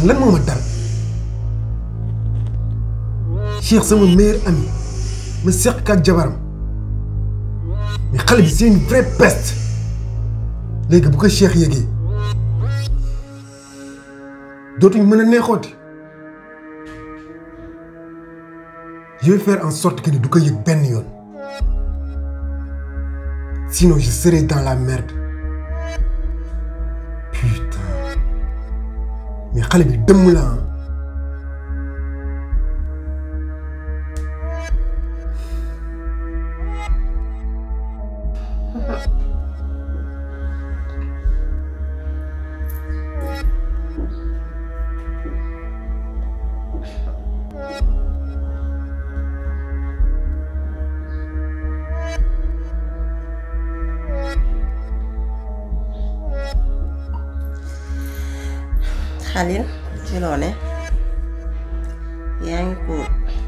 lan moo ma dal Cheikh sama meilleur ami ma seq ak jabaram mais xale bi c'est une vraie peste léegi bu ko Cheikh yëgee dootuñ mën a neexooti je vais faire en sorte que ni du ko yëg benn yoon sinon je serai dans la merde putain mais xale bi dëmm la ah. Xalil ci loo ne yaa ngi ko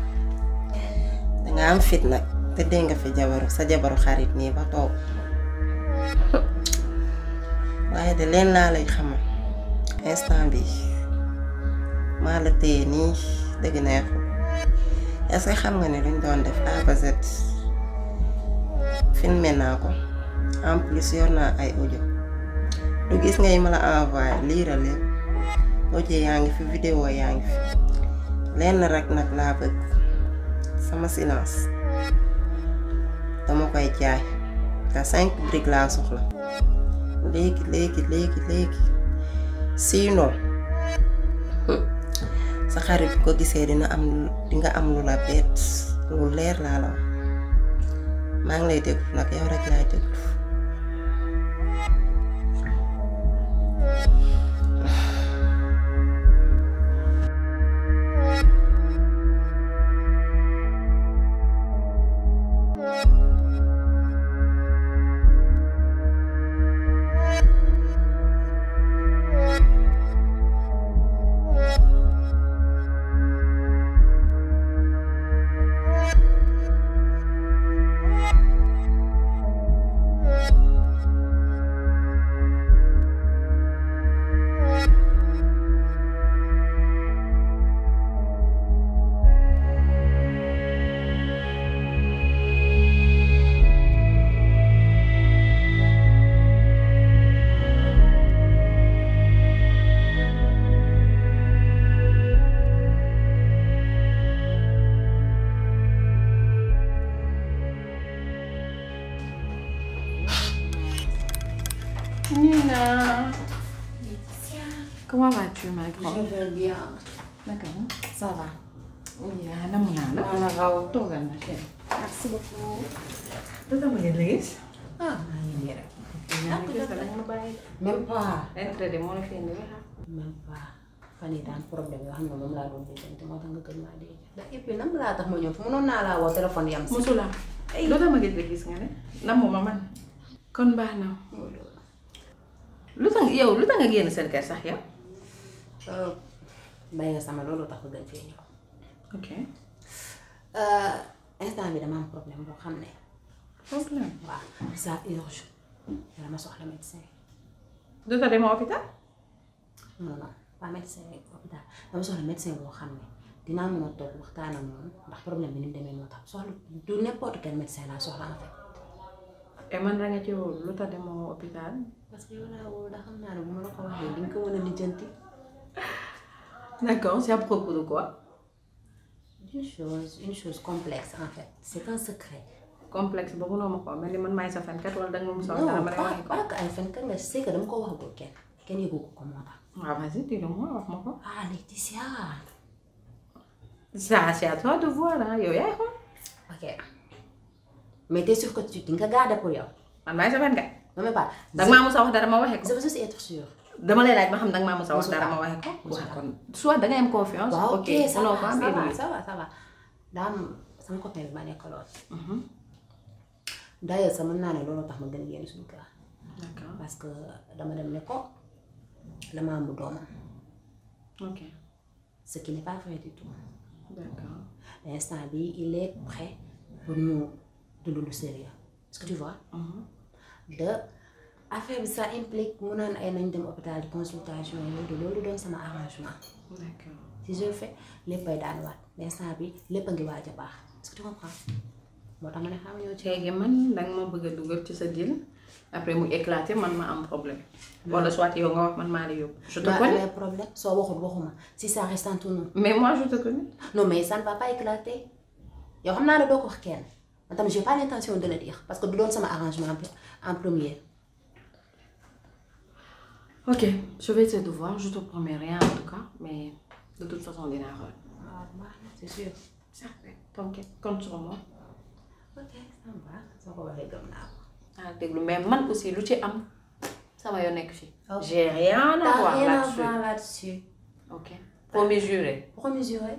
danga am fit nag te dégg nga fi jabaru sa jabaru xarit nii ba toog waaye de leen laa lay xamal instant bi maa la téye nii dëgg neexul est-ce que xam nga ne luñ doon def A ba Z filmé naa ko en plus yor naa ay audio lu gis ngay ma la envoyé liira lépp audio yaa ngi fi vidéo yaa ngi fi lenn rek nag laa bëgg sama silence dama koy jaay te cinq briques laa soxla léegi léegi léegi léegi sinon sa xarit bu ko gisee dina am di nga am lu la bett lu leer laa la wax maa ngi lay déglu nag yow rek laay déglu Nina Comment vas-tu, ma grande Je vais bien. D'accord. Ça va. Oui, namu naa la. maa la raw. Toogal ma chérie. Merci beaucoup. Lu tax ma gën la gis. ah maa ngi nii rek. yaa ngi gis dama la bàyyi. même pas. Intérêt de moo la fi indi la. même pas. fan yii daan problème yoo xam ne moom laa doon déggante moo tax nga gën maa dégg. ndax et puis nan laa tax ma ñëw fi mënoon naa laa woo téléphone yam si. Musula. Lu tax ma gën la gis nga ne. namu ma man. kon baax na. lu tax yow lu tax nga génn seen kër sax yow. bàyyi nga sama loolu tax nga gën fee ñëw. ok. instant bi dama am problème boo xam ne. problème. waaw ça urge. dama soxla médecin. du tax demoo hôpital. non non pas médecin hôpital dama soxla médecin boo xam ne dinaa mën a toog waxtaan ak moom ndax problème bi ni mu demee moo tax soxla du n'importe quel médecin laa soxla en fait. et man da nga ci wóolu lu tax demoo hôpital. parce que yow laa wóolu ndax xam naa ne bu ma la ko waxee di nga ko mën a lijjanti. d'accord c'est à propos de quoi. une chose une chose complexe en fait c'est un secret. complexe ba mënoo ma ko mel ni man maay sa fenkat wala danga ma musa wax non dara ma lay pas waxee ko. pas que ay fen kan la c'est que dama ko waxagul kenn kenn yëgu ko ko moo tax. waaw vas-y dis-le moi wax ma ko. ah Laetitia. ça c'est à toi de voir ah yow yaay xool. ok mais t'es sûr que tu di nga garder pour yow. man maay sa fenkat. non mais pas. danga maa musa wax dara ma waxee ko. je veux juste être sûr. dama lay laaj ma xam danga maa musa wax Musu dara kaa. ma waxee ko. Musu waaw kaa. kon soit dangay am confiance. waaw ok ça mënoo va ko am ça va évoluer. ça va ça va daa am sama copain bi ma nekkaloon. d'ailleurs sax mën naa ne loolu tax ma gën a génn suñu kër d'accord parce que dama dem ne ko dama am doomam ok ce qui n'est pas vrai du tout d'accord l'instant bi il est prêt pour ñu dund lu sérieux est-ce que tu vois de affaire bi ça implique mu naan ay nañ dem hôpital de consultation yooyu loolu doon sama arrangement d'accord si je le fais léppay daan waat mais instant bi lépp a ngi waaj a baax est-ce que tu comprends moo tax ma ne xam ñoo ci léegi man danga ma bëgg a dugal ci sa deal après mu éclater man ma am problème wala soit yow nga wax man maa la yóbbu je te maa connais amee problème soo waxul waxuma si ça reste entre nous mais moi je te connais non mais ça ne va pas éclater yow xam naa ne doo ko wax kenn man tamit j'ai pas l'intention de le dire parce que du doon sama arrangement en premier ok je vais essayer de voir je te promets rien en tout cas mais de toute façon dinaa xool waaw baax na c'est sûr certain t'inquiète compte sur moi ok ça va soo ko waxee gëm naa ko ah déglu mais man aussi lu ci am sama yoo nekk fii Ok. j'ai rien à T'as voir rien à là-dessus voir là-dessus ok promis juré pour mesurer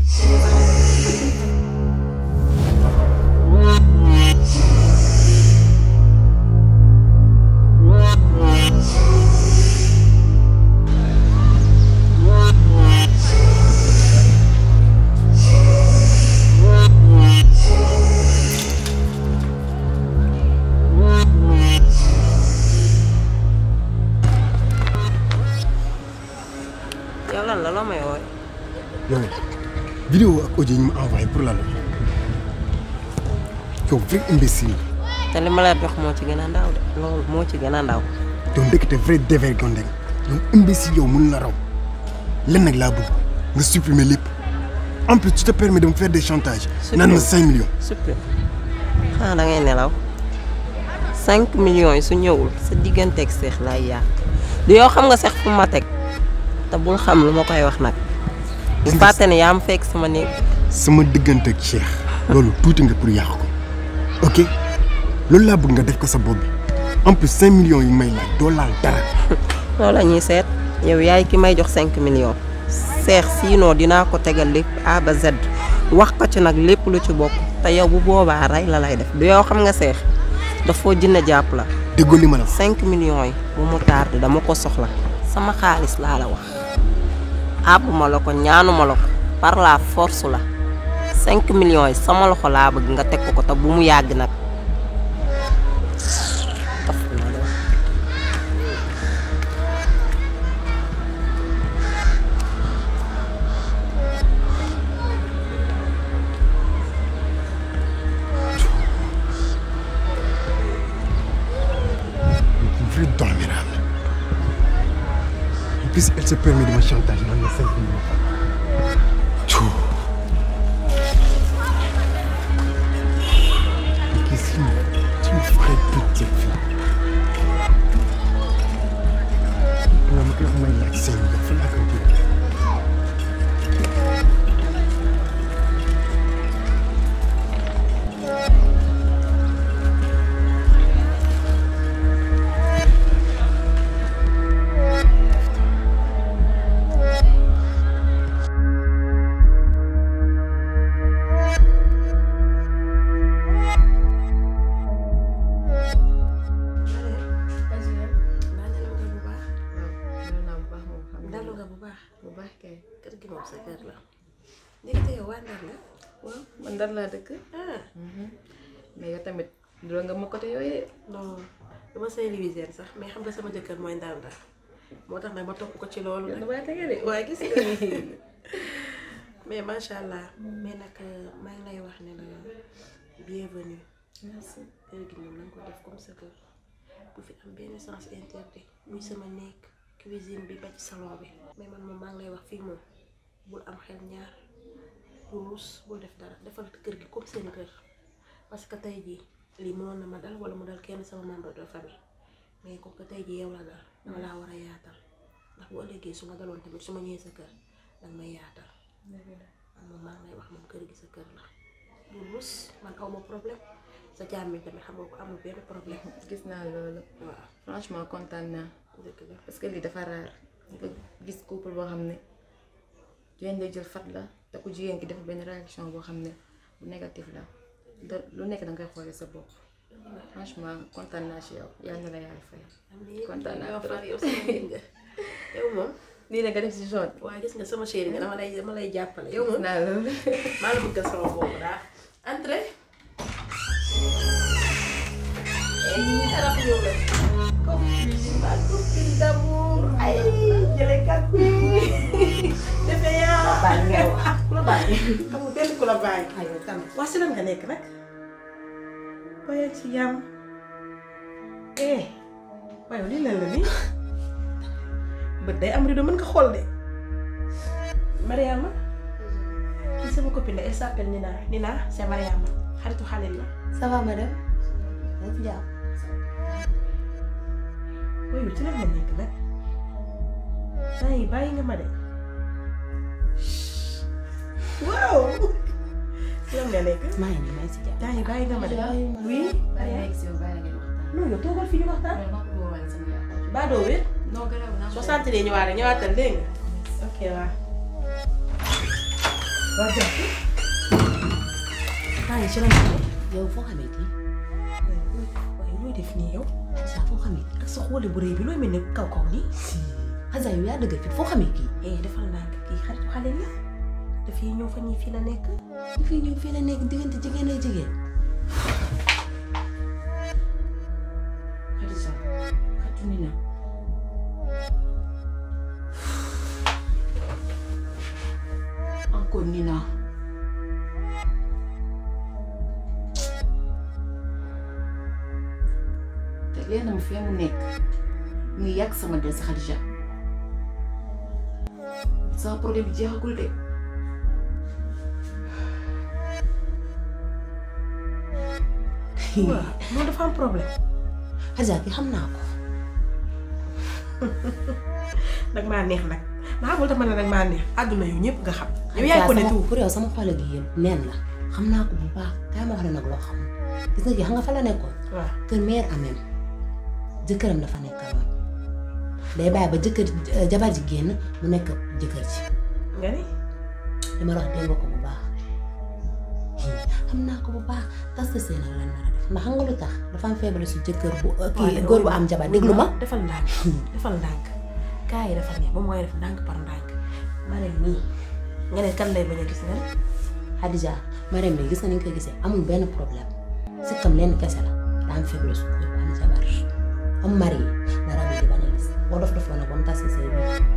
yow lan la loo may wooy yow vidéo ak audio yi ñu ma envoyé pour lan la yow vrai imbécile te li ma la jox moo ci gën a ndaw de loolu moo ci gën a ndaw yow ndekete vrai dévergondé nga yow imbécile yow mun la raw lenn nag laa bëgg nga supprimer lépp en plus tu te permets de me faire des chantages naan ma 5 millions supprimer xanaa da ngay nelaw 5 millions yi su ñëwul sa digganteeg seex lay yàq du yow xam nga seex fu ma teg te bul xam lu ma koy wax nag bu Gis nga- fàtte ne yaa ma fekk sama néeg sama diggante ak Cheikh loolu tuuti nga pour yàq ko ok loolu laa bëgg nga def ko sa bopp bi en plus 5 millions yi may laaj doo laal dara loolu la ñuy seet yow yaay ki may jox 5 millions seex sinon dinaa ko tegal lépp A ba Z wax ko ci nag lépp lu ci bokk te yow bu boobaa rey la lay def du yow xam nga seex dafoo jënd jàpp la déggoo li ma la wax 5 millions yi bu mu tardé dama ko soxla sama xaalis laa la wax àbbuma la ko ñaanuma la ko par la force la 5 millions yi sama loxo laa bëgg nga teg ko ko te bu mu yàgg nag Taf la de. vrai dormirable en plus elle se permet de me chantage naan ma 5 millions Tchou. Mais qu'est-ce que tu me ferais petite fille nga ma koy wax may laaj 5 millions fan laa koy jëlee dalu nga bu baax bu baax kay kër gi moom sa kër la ndekete yow waa Ndar nga waaw man Ndar laa dëkk ah mais yow tamit doo nga ma côté yooyu de non dama Saint-Louisien sax mais xam nga sama jëkkër mooy Ndar Ndar moo tax nag ma topp ko ci loolu nag dama tege de waaye gis nga mais macha allah mais nag maa ngi lay wax ne la bienvenue merci kër gi moom na nga ko def comme sa kër bu fi am benn sens interdit muy sama néeg cuisine bi ba ci salon bi mais man moom maa ngi lay wax fii moom bul am xel ñaar bul ruus bul def dara defal kër gi comme seen kër parce que tey jii lii mënoon na ma dal wala mu dal kenn sama membre de famille mais comme que tey jii yow la dal dama laa war a yaatal ndax bu ëllëgee su ma daloon tamit su ma ñëwee sa kër danga may yaatal man moom maa ngi lay wax moom kër gi sa kër la bul ruus man aw ma problème sa jàmmi tamit xam nga ko amul benn problème gis naa loolu waaw franchement kontaan naa dëgg la parce que lii dafa raar nga gis couple boo xam ne jigéen lay jël fat la te ku jigéen ki def benn réaction boo xam ne bu négatif la da lu nekk da ngay xoolee sa bopp franchement kontaan naa ci yow yal na la yàlla fay kontaan naa yow trop. far yow sama nit nga yow moom lii la nga def ci jaune waaye gis nga sama chérie nga dama lay dama lay jàppale yow gis moom naa loolu maa la bëgg sama boobu daa entrée eh ñi xarab ñëw la ma copine d'amour ay jëlekat bi defe yaa bàyyi ngay wax ku la bàyyi amul benn ku la bàyyi aywa tamit waa si lan nga nekk nag bàyyi ci jàmm eh waaye lii lan la nii bët day am rido mën nga xool de Mariama kii sama copine la elle s'appelle Nina Nina c'est Mariama xaritu Xalil la ça va madame yaa ngi ci jàmm waaye ci lan nga nekk nag bàyyi bàyyi nga ma de waaw ci lan nga nekk maa ngi nii maa ngi ci jàmm bàyyi bàyyi nga ma de oui bàyyi nekk si yow bàyyi la ngeen waxtaan. non yow toogal fi ñu waxtaan loolu maa ko bëggoon wane sama yaay. baa doo wér non garaaw naa ko. soo sant nee ñëwaat rek ñëwaatal dégg nga ok waa waa jàpp temps yi ci lan nga nekk yow foo xamee kii waaye looy def nii yow Xadija foo xamee ak sa xoole bu rëy bi looy mel ne kaw kaw nii Xadija yow yaa dëgg fit foo xamee kii eh defal ndànk kii xaritu xale la dafay ñëw fa ñii fii la nekk ñu fi ñëw fii la nekk diggante jigéen ak jigéen Khadija xatu Nina. encore Nina. te leen am fee mu nekk mu ngi yàq sama des Khadija. sama problème bi jeexagul de. waaw loolu dafa am problème Xadija kii xam naa ko nag maa neex nag ndax xamul tax ma ne nag maa neex àdduna yow ñëpp nga xam yow yaay ko ne sama- tout pour yow sama xol gi yéen neen la xam naa ko bu baax kaay ma wax la nag loo xam gis nga kii xam nga fa la nekkoon waaw kër mère amem jëkkëram dafa nekkaloon day bàyyi ba jëkkër jabar ji génn mu nekk jëkkër ji nga ni li ma la wax dégg nga ko bu baax xam naa ko bu baax tas sa sëy nag lan nar a def ndax xam nga lu tax dafa am feebale su jëkkër bu kii góor bu am jabar déglu ma defal ndànk defal ndànk kaa yi dafa neex ba mooy def ndànk par ndànk ma ne nii nga ne kan lay bañ a gis nga ne Xadija Marème bi gis nga ni nga koy gisee amul benn problème si kam lenn kese la daa am faible su góor bu am jabar am mari dara bi di bañ a gis boo dof dof nag ba mu tas sa sëy bi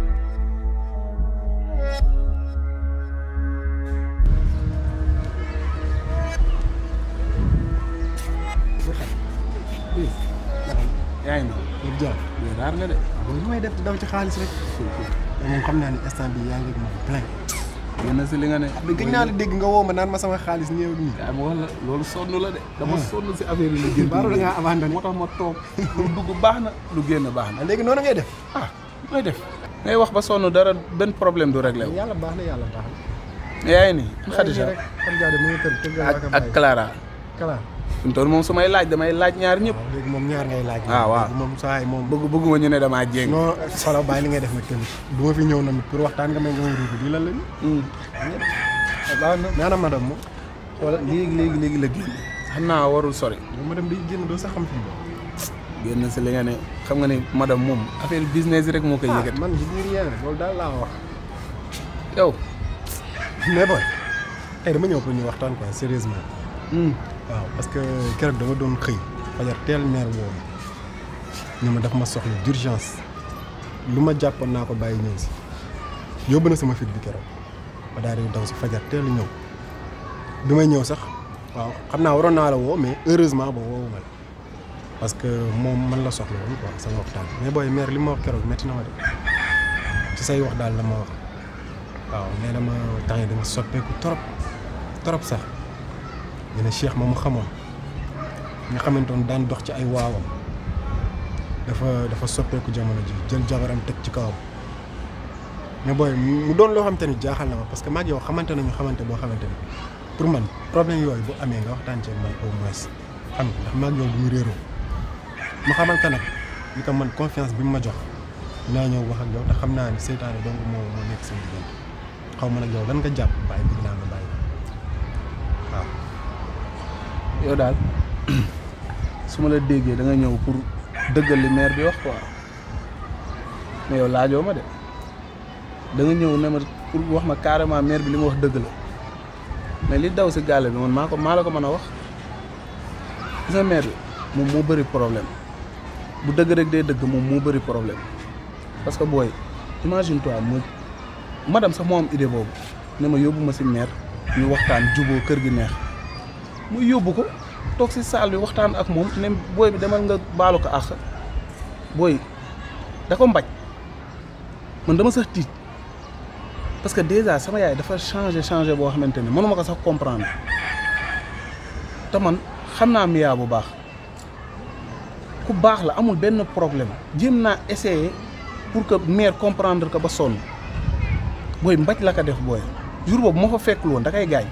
yaa ngi loolu jàpp nii raar nga de. loolu lu may def daw ci xaalis rek mais moom xam naa ne instant bi yaa ngi ak moom plein génn si li nga ne. mais gëj naa la dégg nga woo ma naan ma sama xaalis néew nii yaa ma wax la loolu sonn la de. dama sonn si affaire yi la génn. baaru da ngaa abandonné moo tax ma toog lu dugg baax na lu génn baax na. ah léegi noonu ngay def ah mooy def. ngay wax ba sonn dara benn problème du réglé wu. yàlla baax na yàlla baax na yaa ngi nii Khadija rek Khadija de mu ngi kër kër ga ak ak Clara. Kala fi mu toll moom su may laaj damay laaj ñaar ñëpp. waaw léegi moom ñaar ngay laaj Ah, waaw. léegi moom saa yi moom bëgg bëgguma ñu ne damaa jéng. non xoolal bàyyi li ngay def nag tamit du ma fi ñëw na pour waxtaan nga may nga may ruubi lii lan la ni Hmm. baax na mais ana madame moom wala léegi léegi léegi la génn. xam naa warul sori. moom madame day génn doo sax xam fi mu génn si li nga ne xam nga ne madame moom affaire business rek moo koy ah yëkkati. man je dis rien rek loolu daal laa wax yow. mais boy tey dama ñëw pour ñu waxtaan quoi sérieusement Hmm. waaw parce que keroog dama doon xëy fajar teel meer woo ma ñu ma daf ma soxla d'urgence lu ma jàppoon naa ko bàyyi ñëw si yóbbu na sama fit bi keroog ma daal di daw si fajar teel ñëw bi may ñëw sax waaw xam naa waroon naa la woo mais heureusement ba woowu ma la parce que moom man la soxla woon quoi sama waxtaan mais booy meer li ma wax keroog métti na ma de ci say wax daal la ma wax waaw nee na ma temps yi dama soppeeku trop trop sax ñu ne Cheikh moomu xamoon nga xamante ne daan dox ci ay waawam dafa dafa soppeeku jamono ji jël jabaram teg ci kawam mais booy mu doon loo xamante ni jaaxal na ma parce que maag yow xamante nañu xamante boo xamante ni pour man problème yooyu bu amee nga waxtaan ci ak man au moins xam nga ndax maag yow bu ñu réeroo ma xamal ko nag ni ko man confiance bi mu ma jox dinaa ñëw wax ak yow te xam naa ni seytaane donc moo moo nekk seen diggante xaw ma nag yow lan nga jàpp bàyyi bëgg naa nga bàyyi waaw. yow daal su ma la déggee da nga ñëw pour dëggal li maire bi wax quoi mais yow laajoo ma de da nga ñëw ne ma pour wax ma carrément maire bi li ma wax dëgg la mais li daw si gàlle bi man maa ko maa la ko mën a wax gis nga maire bi moom moo bëri problème bu dëgg rek day dëgg moom moo bëri problème parce que booy imagine toi mu madame sax moo am idée boobu ne ma yóbbu ma si maire ñu waxtaan juboo kër gi neex mu yóbbu ko toog si salle bi waxtaan ak moom ne booy bi demal nga baalu ko àq booy da ko mbaj man dama sax tiit parce que déjà sama yaay dafa changé changé boo xamante ne mënuma ko sax comprendre te man xam naa Mia bu baax ku baax la amul benn problème jéem naa essayer pour que mère comprendre ko ba sonn booy mbaj la ko def booy jour boobu moo fa fekkul woon da kay gaañ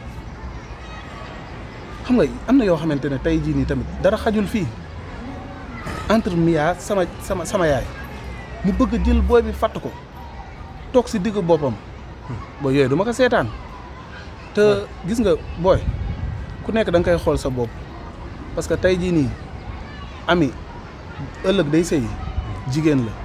xam nga am na yoo xamante ne tey jii nii tamit dara xajul fii entre Mia sama sama sama yaay mu bëgg a jël booy bi fatt ko toog si diggu boppam booy yooyu du ma ko seetaan te gis nga booy ku nekk da nga koy xool sa bopp parce que tey jii nii ami ëllëg day sëy jigéen la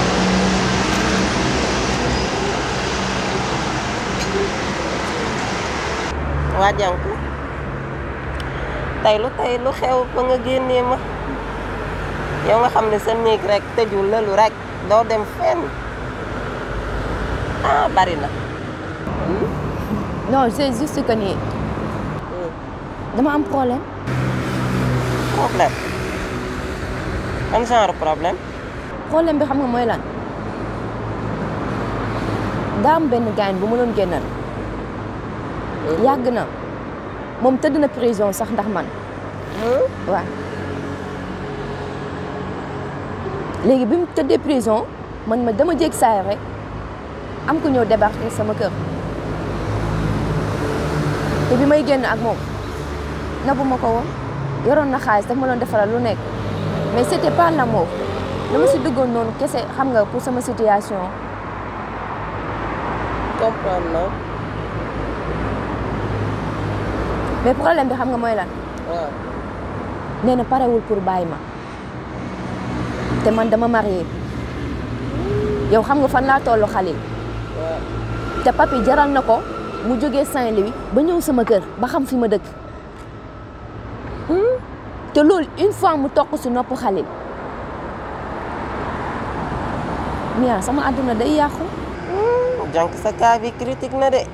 waa jànku tey lu tey lu xew ba nga génnee ma yow nga xam ne sa néeg rek tëju lëlu rek doo dem fenn ah bari na non c'est juste que ni dama am problème problème ban genre problème problème bi xam nga mooy lan daa am benn gaañ bu ma doon génnal yàgg na moom tëdd na prison sax ndax man waaw léegi bi mu tëddee prison man ma dama jég saay rek am ku ñëw débarquer sama kër te bi may génn ak moom nabu ma ko woon yoroon na xaalis daf ma doon defaral lu nekk mais c'était pas l'amour dama si duggoon noonu kese xam nga pour sama situation comprendre na mais problème bi xam nga mooy lan waaw nee na parewul pour bàyyi ma te man dama marié yow xam nga fan laa tollu Khalil waaw te papi jaral na ko mu jógee Saint-Louis ba ñëw sama kër ba xam fi ma dëkk te loolu une fois mu toq si nopp Khalil Mia sama àdduna day yàqu jànk sa cas bi critique na de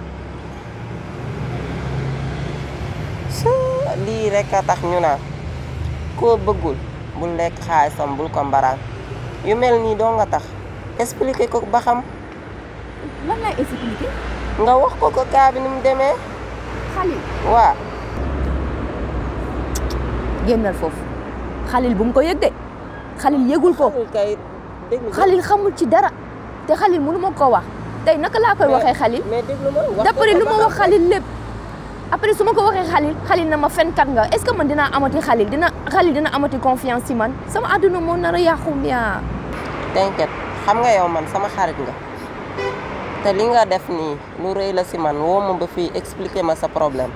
sa lii rek a tax ñu naan koo bëggul bul lekk xaalisam bul ko mbaraan yu mel nii doo nga tax expliquer ko ba xam lan lay expliquer nga wax ko ko cas bi ni mu demee Khalil waa génnal foofu Khalil bu mu ko yëg de Khalil yëgul ko xamul kay déglu ma Khalil xamul ci dara te Khalil mënu ma ko wax tey naka laa koy waxee Khalil mais déglu ma wax ko d'après ko lu ba ma xam. wax Khalil lépp après su ma ko waxee Khalil Khalil na ma fenkat nga est-ce que man dinaa amati Khalil dina Khalil dina amati confiance ci man sama àdduna moo nar a yàqu Mia t'inquiète xam nga yow man sama xarit nga te li nga def nii lu rëy la si man woo ma ba fii expliquer ma sa problème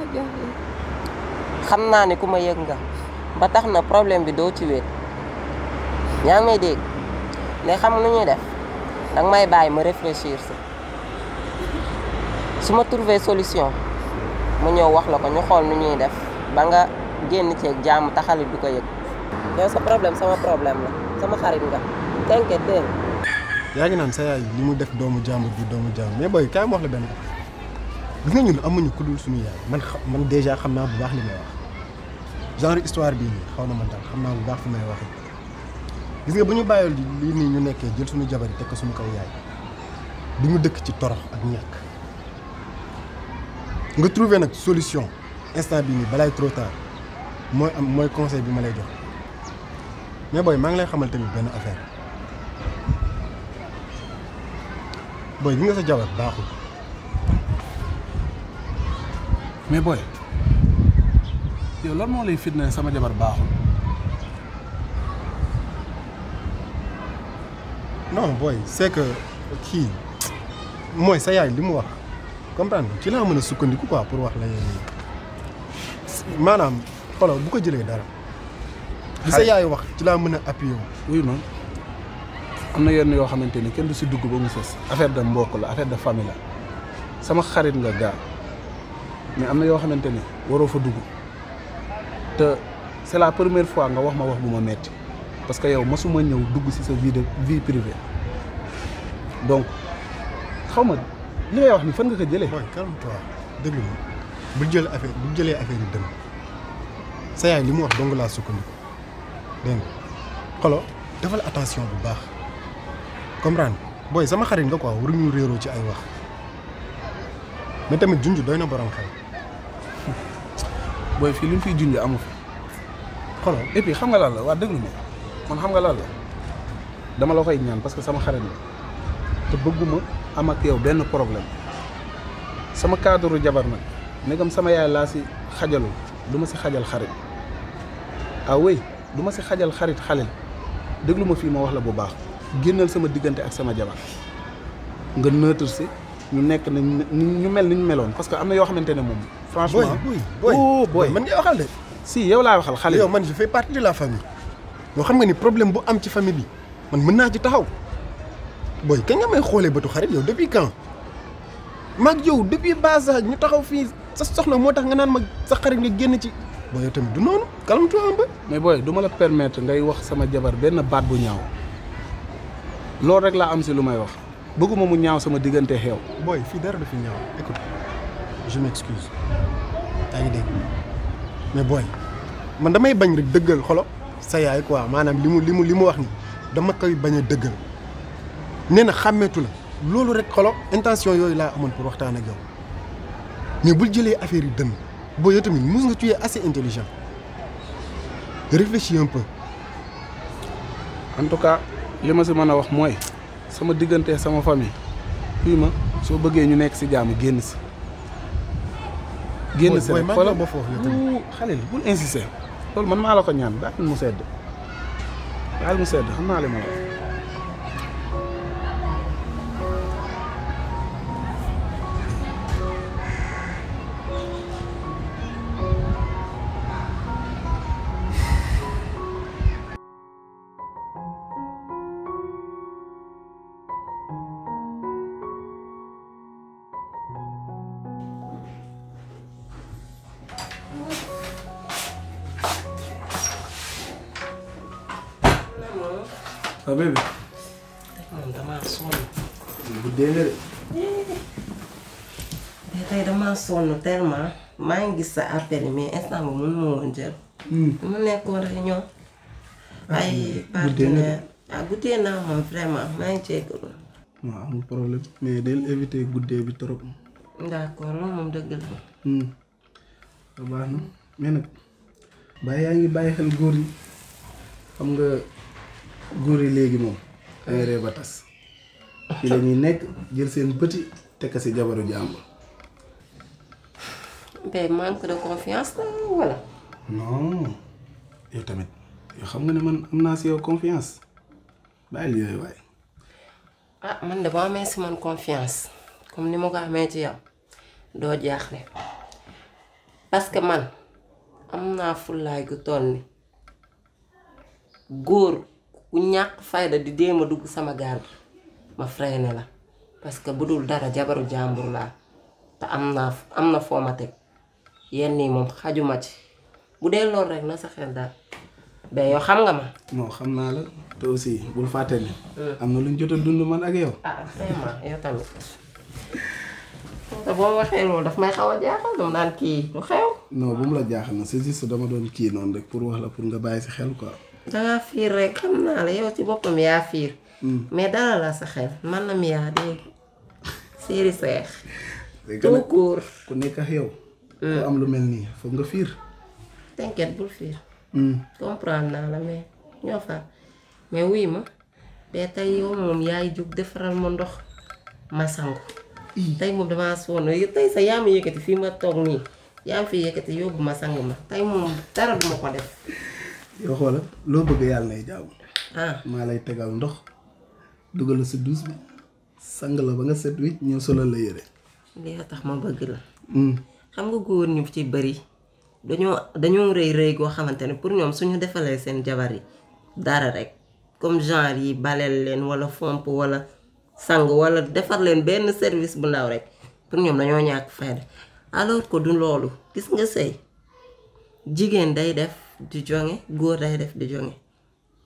xam naa ni ku ma yëg nga ba tax na problème bi doo ci wéet yaa ngi may dégg léegi xam nu ñuy def danga may bàyyi ma réfléchir si su ma trouver solution mu ñëw wax la ko ñu xool nu ñuy def ba nga génn ceeg jàmm taxalit du ko yëg yow sa problème sama problème la sama xarit nga t'inquiète dégg nga yaa ngi naan sa yaay li mu def doomu jàmbur bi doomu jàmbur mais booy kaay ma wax la benn affaire gis nga ñun amuñu ku dul suñu yaay man xam man déjà xam naa bu baax li may wax genre histoire bii nii xaw na man daal xam naa bu baax fi may waxee gis nga bu ñu bàyyoon lii nii ñu nekkee jël suñu jabar yi teg ko suñu kaw yaay du ñu dëkk ci torox ak ñàkk nga trouver nag solution instant bii nii balaay trop tard mooy am mooy conseil bi ma lay jox mais booy maa ngi lay xamal tamit benn affaire booy bi nga sa jabar baaxul mais booy yow lan moo lay fitna sama jabar baaxul non booy c'est que kii mooy sa yaay li mu wax comprendre nga ci laa mën a sukkandiku quoi pour wax la yéen nii maanaam xoolal bu ko jëlee dara. li sa Xay- yaay wax ci laa mën a appuyer wu. wuy ma am na yenn yoo xamante ni kenn du si dugg ba mu sës affaire de mbokk la affaire de famille la sama xarit nga gaa mais am na yoo xamante ni waroo fa dugg te c'est la première fois nga wax ma wax bu ma metti parce que yow masuma ñëw dugg ci sa vie de vie privée donc xaw ma li ngay wax ni fan nga ko jëlee. booy calme toi déglu ma bu jël affaire bu jëlee affaire yi dënn sa yaay li mu wax dong laa sukkandiku dégg nga xolo defal attention bu baax comprendre booy sama xarit nga quoi waruñu réeroo ci ay wax mais tamit junj doy na borom xel booy fii li mu fiy junj amu fi xolo et puis xam nga lan la waa déglu ma man xam nga lan la dama la koy ñaan parce que sama xarit la te bëgguma am ak yow benn problème sama cadre jabar nag negam sama yaay laa si xajalul du ma si xajal xarit ah oui du ma si xajal xarit xalil déglu ma fii ma wax la bu baax génnal sama diggante ak sama jabar nga neutre si ñu nekk ni ñu mel ni ñu meloon parce que am na yoo xamante ne moom franchement booy booy oh booy booy man ngay waxal de si yow laa waxal xale yow man je fais partie de la famille yoo xam nga ni problème bu am ci famille bi man mën naa ci taxaw booy kañ nga may xoolee bëtu xarit yow depuis quand maag yow depuis bas âge ñu taxaw fii sa soxna moo tax nga naan ma sa xarit nga génn ci booy yow tamit du noonu calme-toi un peu mais booy du ma la permettre ngay wax sama jabar benn baat bu ñaaw loolu rek laa am si lu may wax bëgguma mu ñaaw sama diggante xew booy fii dara du fi ñaaw écoute je m'excuse yaa ngi dégg mais booy man damay bañ rek dëggal xolo sa yaay quoi maanaam li mu li mu li mu wax ni dama koy bañ a dëggal nee na xàmmeetu la loolu rek xolo intention yooyu laa amoon pour waxtaan ak yow mais bul jëlee affaire yi dënn booy yow tamit mus nga tu es assez intelligent réfléchis un peu en tout cas li ma si mën a wax mooy sama diggante sama famille fii ma soo bëggee ñu nekk si jàmm génn si génn si booy rek maa xoolal ngi ba foofu yow tamit Wuu, xale bul insister loolu man maa la ko ñaan bàyyil mu sedd bàyyil mu sedd xam naa li ma la wax ah bébé man damaa sonn guddee nga de te tey damaa sonn tellement maa ngi gis sa appel yi mais instant bi mun ma woon jël mu nekkoon réunion ay partenaire ah guddee naa moom vraiment maa ngi jéggalu waaw amul problème mais del éviter guddee bi trop d'accord loolu moom dëgg la Hmm. waaw baax na mais nag bàyyi yaa ngi bàyyi xel góor yi xam nga góor yi léegi moom ay ree ba tas ci la ñuy nekk jël seen bëti tekk si jabaru jàmbur mais manque de confiance la wala non yow tamit yow xam nga ne man am naa si yow confiance bàyyil yooyu waaye ah man de boo amee si man confiance comme ni ma ko amee ci yow doo jaaxle parce que man am naa fullaay gu toll ni góor ku ñàkk fayda di déem a dugg sama gaal gi ma freiné la parce que bu dul dara jabaru jàmbur laa te am naa am na foo ma teg yenn yi moom xajuma ci bu dee loolu rek na sa xel daal ba yow xam nga ma non xam naa la te aussi bul fàtte ne am na lu ñu jot a dund man ak yow ah vraiment yow tamit te boo waxee loolu daf may xaw a jaaxal dama naan kii lu xew. non bu mu la jaaxal na c'est juste dama doon kii noonu rek pour wax la pour nga bàyyi si xel quoi dangaa fiir rek xam naa la yow ci boppam yaa fiir. mais dara la sa xel man la mi yaa dégg séeri seex. léegi nag tout court. ku nekk ak yow ku am lu mel nii foog nga fiir t'inquiète bul fiir. comprendre naa la mais ñoo fa mais wuy ma mais tey yow moom yaay jug defaral ma ndox ma sangu. tey moom damaa sonn tey sa yaa ma yëkkati fii ma toog nii yaa ma fi yëkkati yóbbu ma sang ma tey moom dara duma ko def. yow xoola loo bëgg yàlla nay jaamu ah maa lay tegal ndox dugal la sa douche bi sang la ba nga set wi ñëw solal la yére lii a tax ma bëgg la. xam nga góor ñu ci bëri dañoo dañoo rëy rëy goo xamante ne pour ñoom suñu defalee seen jabar yi dara rek comme genre yi baleel leen wala fomp wala sang wala defar leen benn service bu ndaw rek pour ñoom dañoo ñàkk fayda alors que du loolu gis nga sëy jigéen day def di jonge góor day def di jonge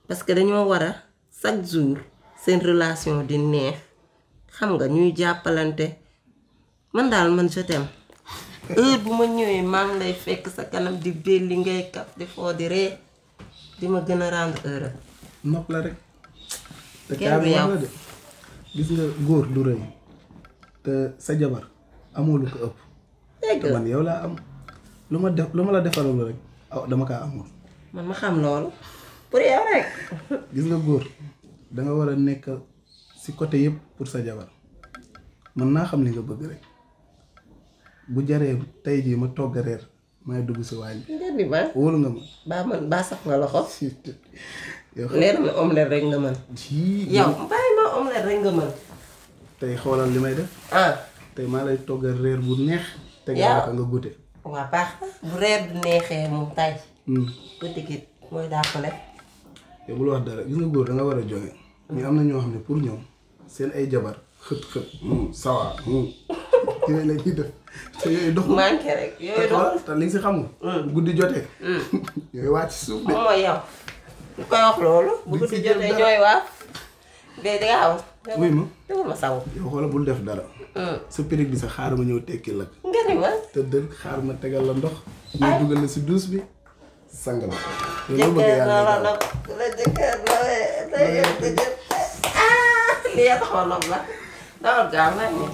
parce que dañoo war a chaque jour seen relation di neex xam nga ñuy jàppalante man daal man je t'aime heure bu ma ñëwee maa ngi lay fekk sa kanam di belli ngay kaf di foo di ree di ma gën a rendre heureux nopp la rek te Kenn kaa du bi wax yow. la de gis nga góor du rëy te sa jabar amoo lu ko ëpp dégg te nga man yow laa am lu ma def lu ma la defaral rek aw dama kaa amul man ma xam loolu pour yow rek gis nga góor da nga war a nekk si côté yëpp pour sa jabar man naa xam li nga bëgg rek bu jaree tey jii ma togg a reer may dugg si waañ bi nga ni ba wóolu nga ma baa man baa sax nga loxo yow xam leer na omelette rek nga mën jii yow bàyyi ma omelette rek nga mën tey xoolal li may def ah tey maa lay togg a reer bu neex te Yaa- nga ko nga goûté waa baax na bu reer du neexee moom tay Hmm. guddi gi mooy dàqale yow bul wax dara gis nga góor da nga war a joxe mais am na ñoo xam ne pour ñoom seen ay jabar xët xët sawa yooyu la ñuy def te yooyu dox manqué rek te yooyu doon xool te li nga si xamul bu guddi jotee yooyu wàcc si suuf de moom mooy yow lu koy wax loolu bu Di guddi si jël jotee dara. ñooy waaf bee dangaaw wuy ma defal ma saw yow xoola bul def dara sa périg bi sa xaar ma ñëw tekki la nga ni ma te dël xaar ma tegal la ndox ñu dugal la si douche bi sang la yow loo bëgg jëkkër na yàlla la daal. nopp la jëkkër la la jëkkër ah lii yaa taxaw nopp la dawal gaaw naa ñëw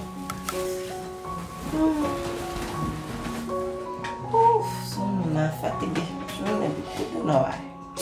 Ouf, sonn naa fatigué journée bi gudd na waay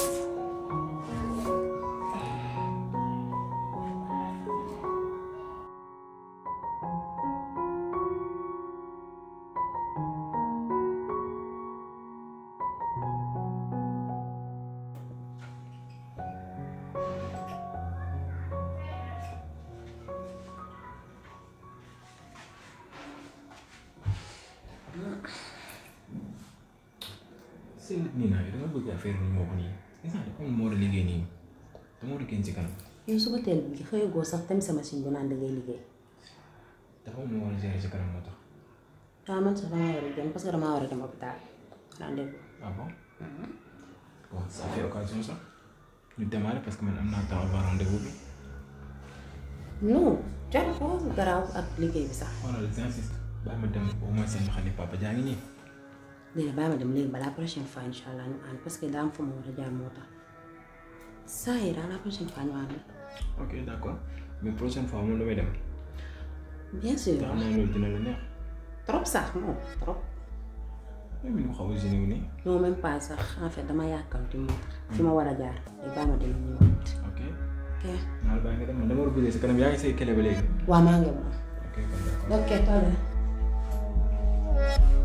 si nii naa da nga bëgg affaire bi moo ko nii gis naa dafa am moo war a liggéey nii te moo di génn ci kanam yow suba teel bi xëyagoo sax tam sa machine bi naan da ngay liggéey dafa am moo war a gérer ci kanam moo tax waaw man sax damaa war a dem parce que damaa war a dem hôpital rendez-vous ah bon bon ça fait occasion sax ñu démarrer parce que man am naa temps avant rendez-vous bi non jar ko garaaw ak liggéey bi sax xoolal j'insiste bàyyi ma dem au moins seen xam ne papa jaa ngi nii léegi bàyyi ma dem léegi balaa prochaine fois incha allah ñu ànd parce que daa am fu ma war a jaar moo tax saa yi daal la prochaine fois ñu ànd ok d'accord mais prochaine fois moom damay dem bien sûr te xam naa loolu dina la neex trop sax non trop même ni mu xaw a génne wu nii non même pas sax en fait dama yàkkamti moo tax fi ma war a jaar léegi bàyyi ma dem ñu ñëwaat ok ok naa la bàyyi nga dem man dama war a guddee si kanam yaa ngi say kele ba léegi waa maa ngi moom ok kon d'accord ok toll